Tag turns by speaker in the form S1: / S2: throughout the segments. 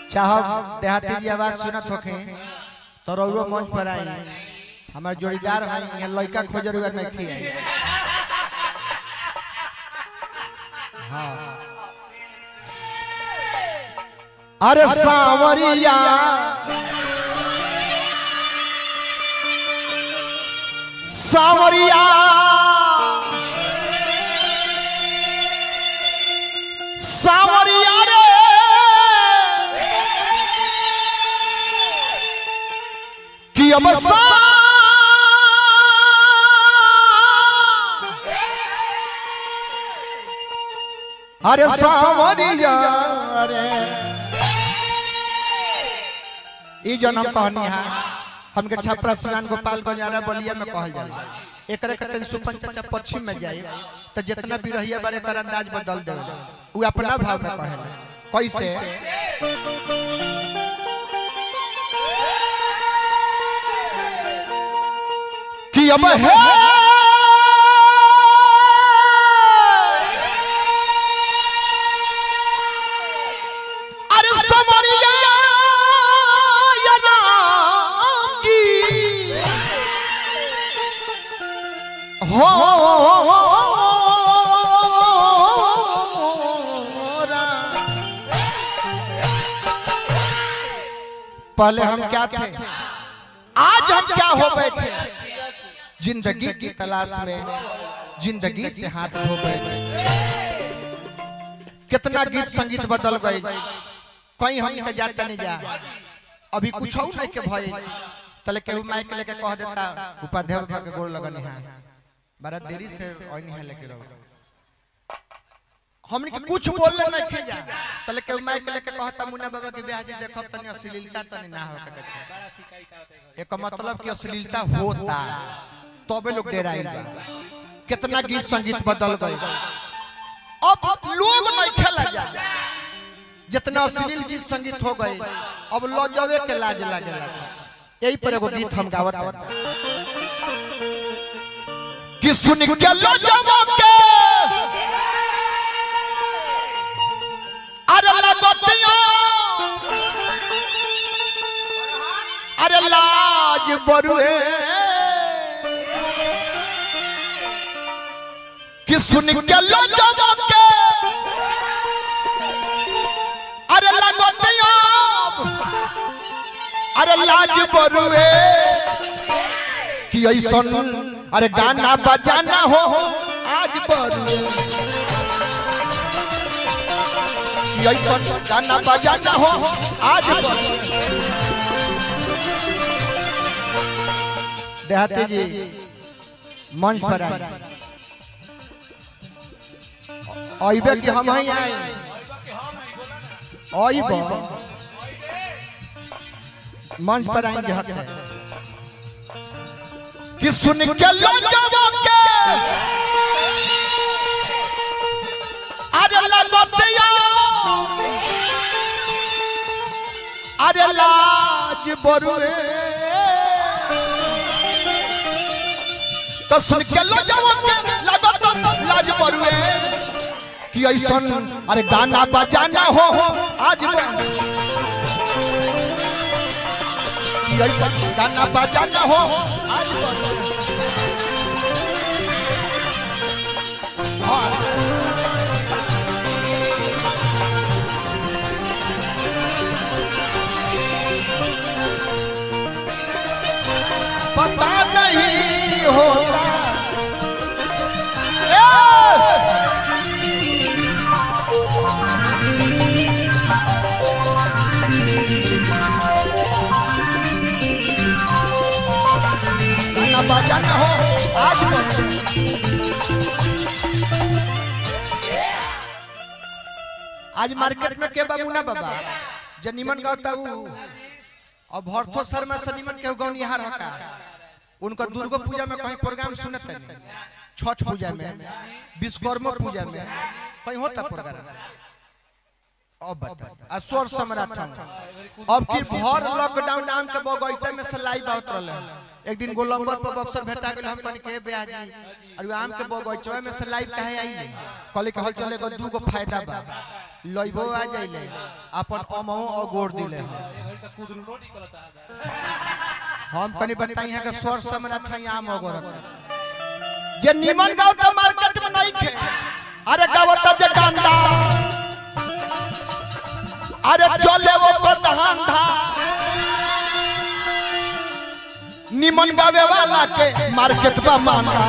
S1: चाहो देहाती जी आवाज सुनत होखे तो रउरो मंच पर आई हमार जोड़ीदार है यहाँ लड़का खोजर हुआ नहीं खिया हाँ अरे सांवरिया सांवरिया सांवरिया रे कि अब सा अरे सांवरिया रे ई जन्म कहनी है हमके छपरा सिवान गोपाल बजारा बलिया में कहल जाला एकरे के तन सुपन चाचा पश्चिम में जाए तो जितना भी रहिया बारे कर अंदाज बदल दे उ अपना भाव में कहेला कैसे कि अब है अरे समरिया या राम जी हो पहले हम क्या थे आज हम क्या हो बैठे जिंदगी की तलाश में जिंदगी से हाथ धो बैठे कितना गीत संगीत बदल गए कहीं हम के जाता नहीं जा अभी कुछ नहीं के भय तले केहू माइक लेके कह देता उपाध्याय बाबा के गोड़ लगन है बड़ा देरी से ओनी है लेके रहो हमने के कुछ बोलले नहीं खे जा तले केहू माइक लेके कहता मुन्ना बाबा के ब्याह जी देखब तनी अश्लीलता तनी ना हो के देखे एक मतलब कि अश्लीलता होता तबे लोग डेराइल बा कितना गीत संगीत बदल गए अब लोग नहीं खेला जा जितना अश्लील गीत संगीत हो गए अब लजवे के लाज लागे लगा यही पर एगो गीत हम गावत कि सुन के लजवा के अरे लगतिया अरे लाज बरुए कि सुन के लजवा के अरे लगतिया अरे लाज बरुए कि ऐसन अरे गाना बजाना हो आज बरुए कि ऐसन गाना बजाना हो आज बरुए देहाती जी मंच पर आए अइबे कि हम ही आए अइब मंच पर आएंगे हक है कि सुन के लजवा के अरे लगतिया अरे लाज बरुए तो सुन के लजवा के लगत लाज बरुए कि ऐसन अरे गाना बजाना हो आज बरुए कि ऐसन गाना बजाना हो आज बरुए हाँ। पता नहीं होता ए! गाना बजाना हो आज बजाना। आज मार्केट में के बाबू ना बाबा जे निमन गाता ऊ अब भरतो शर्मा से निमन के गौनिहार हका उनका दुर्गा पूजा में कहीं प्रोग्राम सुनत नहीं छठ पूजा में विश्वकर्मा पूजा में कहीं होता प्रोग्राम अब बता आ स्वर सम्राट हम। अब की भर लॉकडाउन नाम के बगैचा में से लाइव आवत रहले एक दिन गोलंबर पर बक्सर भेटा गेल हम कहनी के ब्याह जी और आम के बगैचा में से लाइव काहे आई कहले कि हल चले को दू गो फायदा बा लइबो आ जाइले अपन अमहो और गोड़ दिले हम। हम कनी बताई है कि स्वर समना ठई आम ओगरत जे निमन गाँव तो मार्केट में नहीं खे अरे गावत जे गांदा अरे चले वो कर दहान धा निमन गावे वाला के मार्केट में मांगा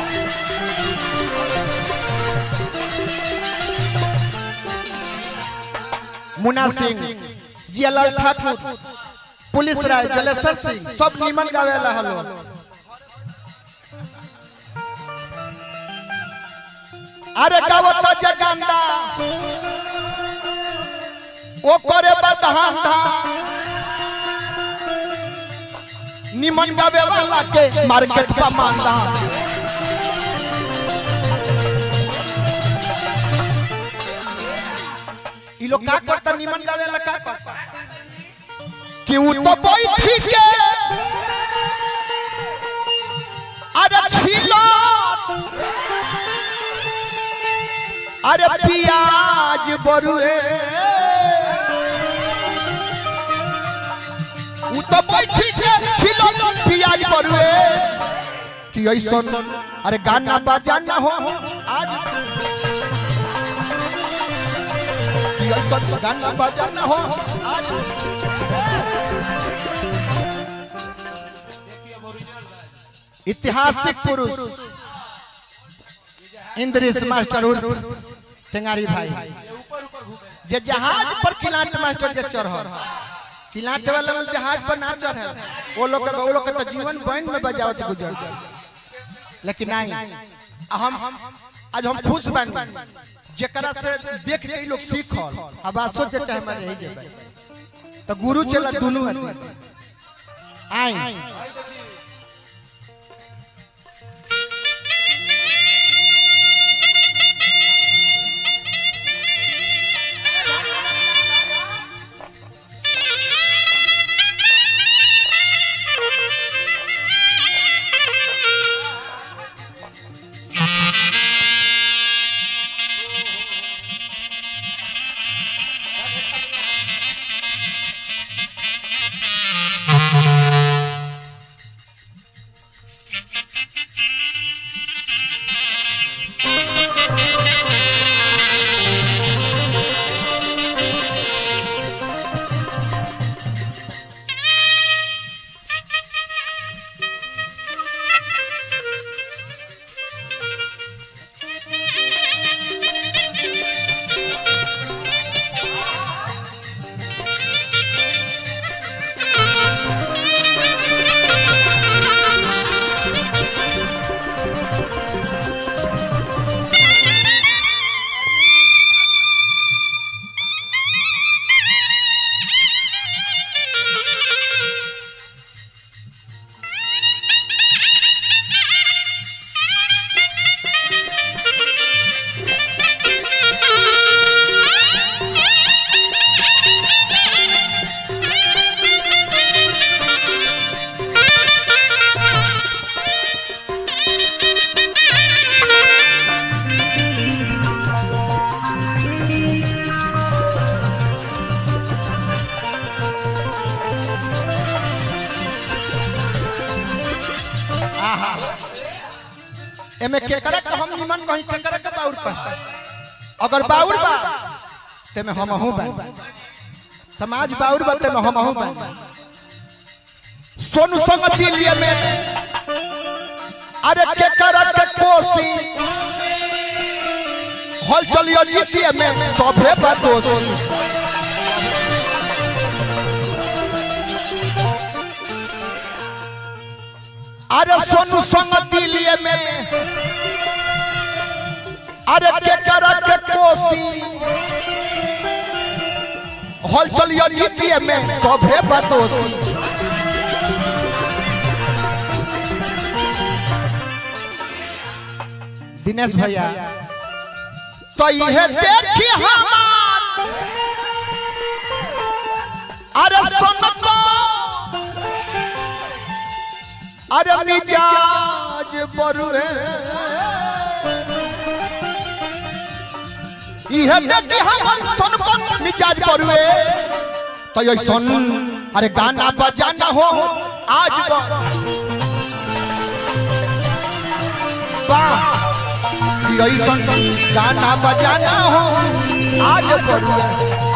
S1: मुन्ना सिंह जियालाल ठाकुर पुलिस राय जलेश्वर सिंह सब निमन गावेला हलो अरे गावत जगांदा ओ करे बदहान धा निमन गावे वाला के मार्केट पर मांगा ई लोग का करता निमन गावे ला का करता क्यों तो बैठी के अरे छिलो अरे पियाज बरुए उ तो बैठी के छिलो पियाज बरुए कि ऐसन अरे गाना बजाना हो आज कि ऐसन गाना बजाना हो आज ऐतिहासिक पुरुष इंद्रेश मास्टर उर्फ टेंगारी भाई जे जहाज पर किलाट मास्टर जे चढ़ल किलाट वाला लोग जहाज पर ना चढ़ल वो लोग के वो लोग के तो जीवन बहन में बजावत गुजर लेकिन नहीं हम आज हम खुश बानी जेकरा से देख के ई लोग सीखल अब आ सोचे चाहे मैं रह जेबै तो गुरु चला दोनों आदमी आई एमे केकरा के हम निमन कहीं केकरा के बाउर कहीं अगर बाउर बा ते में हम हूं बा समाज बाउर बा ते में हम हूं बा सोनू संग दिलिए में अरे केकरा के कोसी हल चलियो जीतिए में सभे बा दोषी अरे सोनू संग दिलिए में अरे के करा के कोसी हल चलियो जीतिए में सभे बदोसी दिनेश भैया तो यह देखी हमार अरे सुनको अरे मिजाज बरुए इहे देखी हमर सन पर मिजाज परुए तो ये सन अरे गाना बजाना हो आज बा वाह ये सन गाना बजाना हो आज परुए